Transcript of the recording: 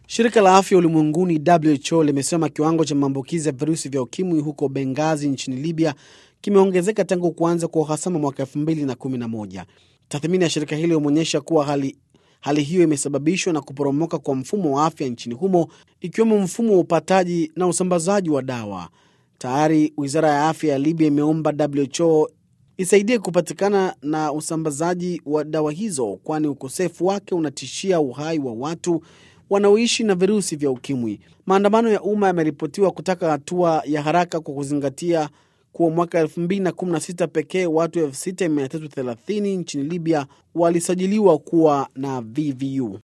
Shirika la afya ulimwenguni WHO limesema kiwango cha maambukizi ya virusi vya ukimwi huko Bengazi nchini Libya kimeongezeka tangu kuanza kwa uhasama mwaka 2011. Tathmini ya shirika hilo imeonyesha kuwa hali, hali hiyo imesababishwa na kuporomoka kwa mfumo wa afya nchini humo ikiwemo mfumo wa upataji na usambazaji wa dawa. Tayari wizara ya afya ya Libya imeomba WHO isaidie kupatikana na usambazaji wa dawa hizo, kwani ukosefu wake unatishia uhai wa watu wanaoishi na virusi vya ukimwi. Maandamano ya umma yameripotiwa kutaka hatua ya haraka kwa kuzingatia kuwa mwaka 2016 pekee watu 6330 nchini Libya walisajiliwa kuwa na VVU.